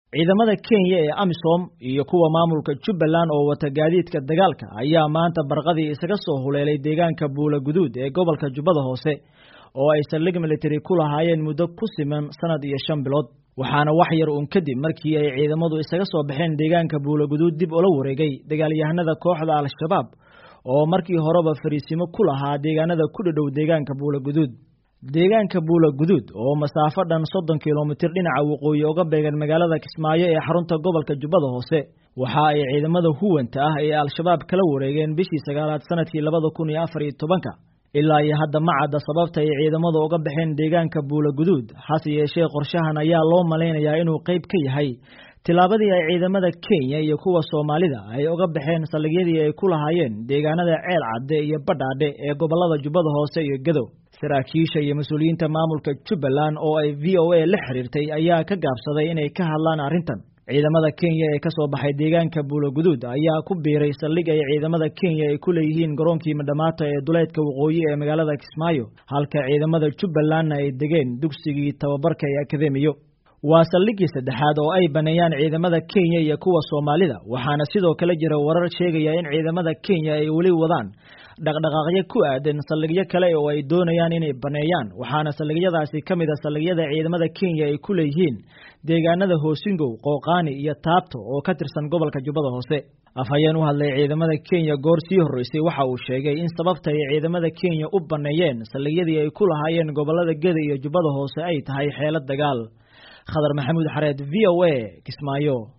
ciidamada kenya ee amisom iyo kuwa maamulka jubbaland oo wata gaadiidka dagaalka ayaa maanta barqadii isaga soo huleelay deegaanka buula guduud ee gobolka jubbada hoose oo ay saldhig military ku lahaayeen muddo ku siman sanad iyo shan bilood waxaana wax yar uun kadib markii ay ciidamadu isaga soo baxeen deegaanka buula guduud dib ula wareegay dagaalyahanada kooxda al-shabaab oo markii horeba fariisimo ku lahaa deegaanada ku dhadhow deegaanka buula guduud deegaanka buula guduud oo masaafo dhan soddon kilomitir dhinaca waqooyi uga beegan magaalada kismaayo ee xarunta gobolka jubbada hoose waxa ay ciidamada huwanta ah ee al-shabaab kala wareegeen bishii sagaalaad sanadkii labada kun iyo afar iyo tobanka ilaa iyo hadda ma cadda sababta ay ciidamadu uga baxeen deegaanka buula guduud hase yeeshee qorshahan ayaa loo malaynayaa inuu qayb ka yahay tillaabadii ay ciidamada kenya iyo kuwa soomaalida ay uga baxeen saldhigyadii ay ku lahaayeen deegaanada ceel cadde iyo badhaadhe ee gobolada jubbada hoose iyo gadow saraakiisha iyo mas-uuliyiinta maamulka jubbaland oo ay v o a la xiriirtay ayaa ka gaabsaday inay ka hadlaan arrintan ciidamada kenya ee ka soo baxay deegaanka buula guduud ayaa ku biiray saldhig ay ciidamada kenya ay ku leeyihiin garoonkii madhamaata ee duleedka waqooyi ee magaalada kismaayo halka ciidamada jubbalandna ay degeen dugsigii tababarka ee akademiyo waa saldhiggii saddexaad oo ay baneeyaan ciidamada kenya iyo kuwa soomaalida waxaana sidoo kale jira warar sheegaya in ciidamada kenya ay weli wadaan dhaqdhaqaaqyo ku aadan saldhigyo kale oo ay doonayaan inay baneeyaan waxaana saldhigyadaasi ka mid a saldhigyada ciidamada kenya ay ku leeyihiin deegaanada hoosingow qooqaani iyo taabto oo ka tirsan gobolka jubbada hoose afhayeen u hadlay ciidamada kenya goor sii horreysay waxa uu sheegay in sababta ay ciidamada kenya u baneeyeen saldhigyadii ay ku lahaayeen gobolada geda iyo jubbada hoose ay tahay xeelad dagaal khadar maxamuud xareed v o a kismaayo